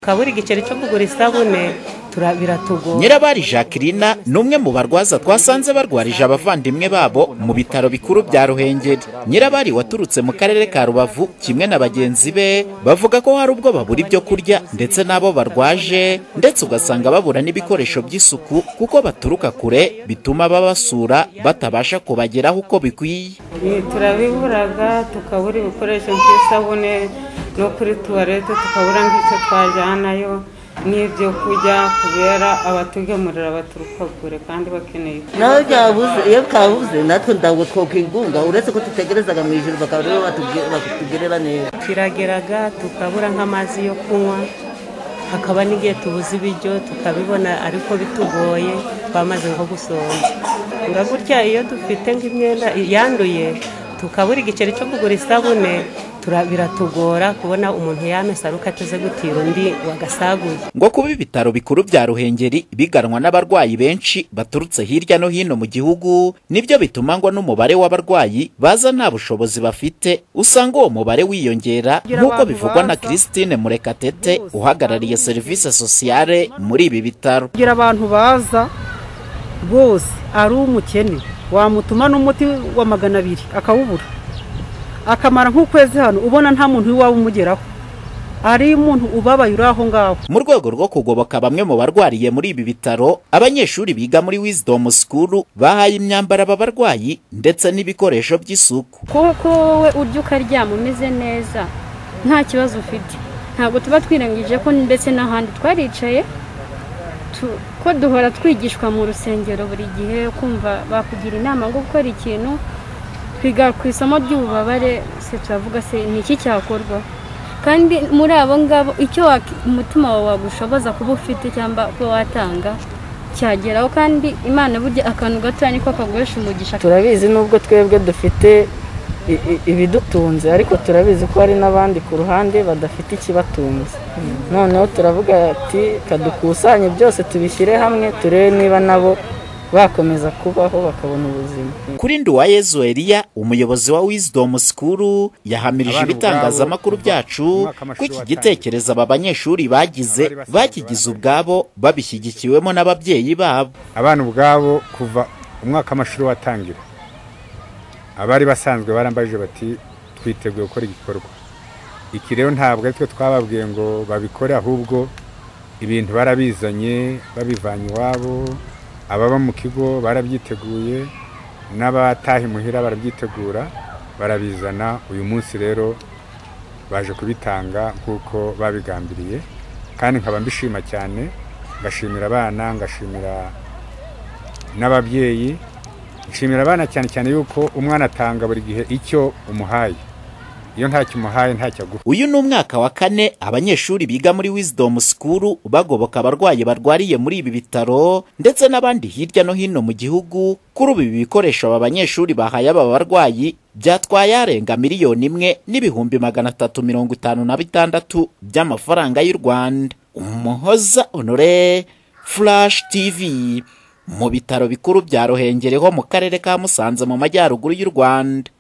tukabura igiceri cyo kugura isabune biratugora nyirabari jacqueline ni umwe mu barwaza twasanze barwarije abavandimwe babo mu bitaro bikuru bya ruhengeri nyirabari waturutse mu karere ka rubavu kimwe na bagenzi be bavuga ko hari ubwo babura ibyo kurya ndetse n'abo barwaje ndetse ugasanga babura n'ibikoresho by'isuku kuko baturuka kure bituma babasura batabasha kubageraho uko bikwiye turabiburaga tukabura ibikoresho by'isabune no kuri tuwarete tukabura nk'icyo twajyanayo n'ibyo kurya kubera abatugemurira baturuka kure kandi bakeneye nawe byabuze iyo bwabuze natwe ntabwo twakwigunga uretse ko dutegerezaga mu ijoro bakaba aribo batugerera neza turageraga tukabura nk'amazi yo kunywa hakaba n'igihe tubuze ibiryo tukabibona ariko bitugoye twamaze nko gusonza nga gutya iyo dufite nk'imyenda yanduye tukabura igiceri cyo kugura isabune biratugora kubona umuntu yamesa aruko ateze gutira undi wagasaguye ngo kuba ibitaro bikuru bya ruhengeri biganwa n'abarwayi benshi baturutse hirya no hino mu gihugu nibyo bituma ngo n'umubare w'abarwayi baza nta bushobozi bafite usanga uwo mubare wiyongera nk'uko bivugwa na christine murekatete uhagarariye serivisi sosiyale muri ibi bitaro kugira abantu baza bose ari umukene wamutuma n'umuti wa magana abiri akawubura akamara nk'ukwezi hano ubona nta muntu w'iwawe umugeraho hari umuntu ubabaye uri aho ngaho mu rwego rwo kugoboka bamwe mu barwariye muri ibi bitaro abanyeshuri biga muri wisdom school bahaye imyambaro aba barwayi ndetse n'ibikoresho by'isuku kuko wowe urya ukaryama umeze neza nta kibazo ufite ntabwo tuba twirangije ko ndetse n'ahandi twaricaye tu- ko duhora twigishwa mu rusengero buri gihe kumva bakugira inama ngo gukora ikintu twiga ku isomo ry'ububabare se turavuga se ni iki cyakorwa kandi muri abo ngabo icyo wak- umutima wawe wagushoboza kuba ufite cyangwa kuba watanga cyageraho kandi imana burya akantu gatoya niko kaguhesha umugisha turabizi nubwo twebwe dufite i- i- ibidutunze ariko turabizi ko hari n'abandi ku ruhande badafite ikibatunze noneho turavuga ati kadukusanye byose tubishyire hamwe turebe niba nabo bakomeza kubaho bakabona ubuzima kuri nduwayezu eliya umuyobozi wa wisdom school yahamirije ibitangazamakuru byacu ko iki gitekerezo aba banyeshuri bagize bakigize ubwabo babishyigikiwemo n'ababyeyi babo abana ubwabo kuva umwaka w'amashuri watangira abari basanzwe barambajije bati twiteguye gukora igikorwa iki rero ntabwo ari twe twababwiye ngo babikore ahubwo ibintu barabizanye babivanye iwabo ababa mu kigo barabyiteguye n'abataha imuhira barabyitegura barabizana uyu munsi rero baje kubitanga nk'uko babigambiriye kandi nkaba mbishima cyane ngashimira abana ngashimira n'ababyeyi nshimira abana cyane cyane yuko umwana atanga buri gihe icyo umuhaye iyo ntacyo umuhaye ntacyo aguha uyu ni umwaka wa kane abanyeshuri biga muri wisdom school bagoboka abarwayi barwariye muri ibi bitaro ndetse n'abandi hirya no hino mu gihugu kuri ubu ibi bikoresho aba banyeshuri bahaye aba barwayi byatwaye arenga miliyoni imwe n'ibihumbi magana atatu mirongo itanu na bitandatu by'amafaranga y'u rwanda umuhoza honore flash tv mu bitaro bikuru bya ruhengeri ho mu karere ka musanze mu majyaruguru y'u rwanda